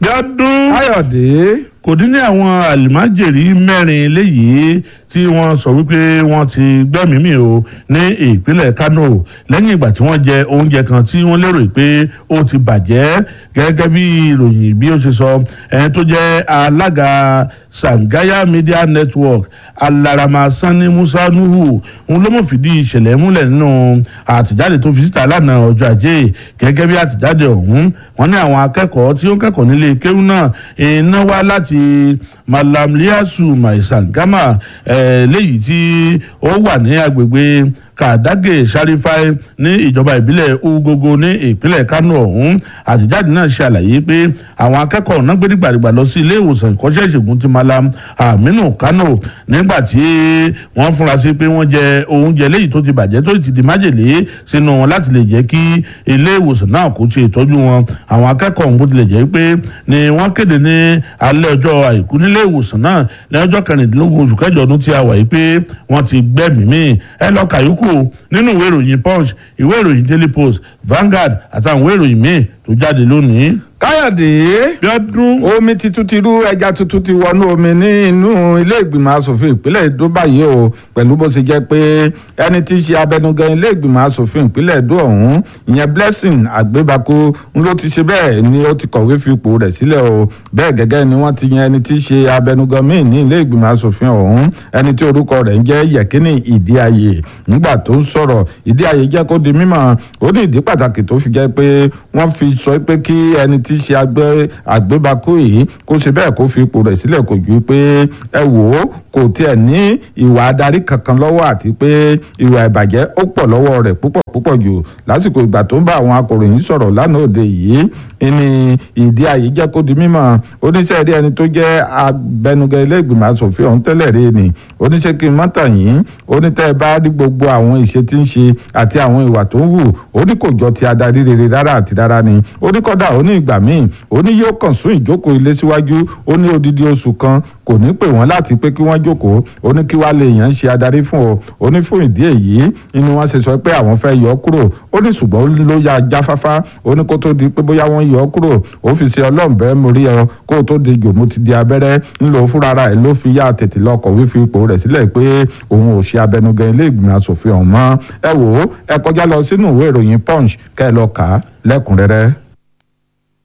Bíọ́dún káyọ̀dé kò dín ní àwọn àlìmájèrè mẹ́rin léyìí tí wọ́n sọ wípé wọ́n ti gbẹ́mìí mì o ní ìpínlẹ̀ Kano lẹ́yìn ìgbà tí wọ́n jẹ oúnjẹ kan tí wọ́n lérò pé ó ti bàjẹ́ gẹ́gẹ́ bí ìròyìn bí ó ṣe sọ ẹni tó jẹ́ alága Sangaya Media Network Alarama Sani Musa Nuhu òun ló mọ̀ fìdí ìṣẹ̀lẹ̀ múlẹ̀ nínú àtìjáde tó fi síta lánàá ọjọ́ ajé gẹ́gẹ́ bí àtìjáde ọ̀hún wọ́n ní àwọn akẹ́kọ̀ọ́ tí ó ń kẹ́kọ̀ọ́ nílé kéwú náà iná wá láti Malam Liasu Maisangama léyìí tí ó wà ní agbègbè kàdágè sárífáì ní ìjọba ìbílẹ̀ ugogo ní ìpínlẹ̀ kánò ọ̀hún àtìjáde náà ṣe àlàyé pé àwọn akẹ́kọ̀ọ́ náà gbé nígbàdìgbà lọ sí ilé ìwòsàn ìkọ́ṣẹ́ ìṣègùn ti malam aminu kánò nígbà tí wọ́n fúnra sí pé wọ́n jẹ oúnjẹ léyìí tó ti bàjẹ́ tó ti di májèlé sínú wọn láti lè jẹ́ kí ilé ìwòsàn náà kó ṣe ìtọ́jú wọn àwọn akẹ́kọ̀ọ́ ọ̀hún bó tilẹ̀ jẹ́ pé ni wọ́n kéde ní alẹ́ ọjọ́ àìkú nílé ìwòsàn náà ní ọjọ́ kẹrìndínlógún oṣù kẹjọ ọdún tí a wà yìí pé wọ́n ti gbẹ́mìí mì ẹ lọ kàyókù nínú ìwé ìròyìn punch ìwé ìròyìn daily post Vanguard àtàwọn ìwé ìròyìn míì tó jáde lónìí. káyọ̀dé Bíọ́dún omi tuntun ti rú ẹja tuntun ti wọnú omi ní inú ilé ìgbìmọ̀ asòfin ìpínlẹ̀ Èdó báyìí o pẹ̀lú bó ṣe jẹ́ pé ẹni tí í ṣe abẹnugan ilé ìgbìmọ̀ asòfin ìpínlẹ̀ Èdó ọ̀hún ìyẹn Blessing Àgbébakú ń ló ti ṣe bẹ́ẹ̀ ni ó ti kọ̀wé fi ipò rẹ̀ sílẹ̀ o bẹ́ẹ̀ gẹ́gẹ́ ni wọ́n ti yan ẹni tí í ṣe abẹnugan míì ní ilé ìgbìmọ̀ asòfin ọ̀hún ẹni tí orúkọ rẹ̀ ń jẹ́ Yẹ̀kínì Ìdíayè nígbà tó ń sọ̀rọ̀ Ìdíayè jẹ́ kó di mímọ̀ ó ní ìdí pàtàkì tó fi jẹ́ pé wọ́n fi sọ pé kí ẹni tí í ṣe àgbébakú yìí kó ṣe bẹ́ẹ̀ kó fi ipò rẹ̀ sílẹ̀ kò ju pé ẹ wò ó kò tiẹ̀ ní ìwà adarí kankan lọ́wọ́ àti pé ìwà ìbàjẹ́ ó pọ̀ lọ́wọ́ rẹ̀ púpọ̀ púpọ̀ jù lásìkò ìgbà tó ń bá àwọn akọ̀ròyìn sọ̀rọ̀ lánàá òde yìí ní ìdí àyè jẹ́ kó di mímọ̀ oníṣẹ́ rí ẹni tó jẹ́ abẹnugan ilé ìgbìmọ̀ asòfin ọ̀hún tẹ́lẹ̀ rí ni oníṣẹ́ kí n mọ́tà yín onítẹ́ ẹ bá rí gbogbo àwọn ìṣe tí ń ṣe àti àwọn ìwà tó ń wù ó ní kò jọ ti adarí rere rárá àti rárá ni ó ní kọ́dà ó ní ìgbà míì ó ní yóò kàn sún ìjókòó ilé síwájú ó ní odidi oṣù kan kò ní pè wọ́n láti pé kí wọ́n jókòó ó ní kí wàá lè yàn ṣe adarí fún ọ ó ní fún ìdí èyí inú wọn ṣe sọ pé àwọn fẹ́ yọ ọ́ kúrò ó ní ṣùgbọ́n ló ya jáfáfá ó ní kó tó di pé bóyá wọ́n yọ ọ́ kúrò ó fi ṣe ọlọ́ọ̀bẹ mórí ọ kó tó di jòmó ti di abẹ́rẹ́ ńlò fúnra ẹ̀ ló fi yá tètè lọ kọ̀wé fi ipò rẹ̀ sílẹ̀ pé òun ò ṣe abẹnugan ilé ìgbìmọ̀ asòfin ọ̀hún mọ́ ẹ wò ó ẹ kọjá lọ sínú ìwé ìròyìn punch kẹ́ ẹ lọ kà á lẹ́kùnrẹ́rẹ́.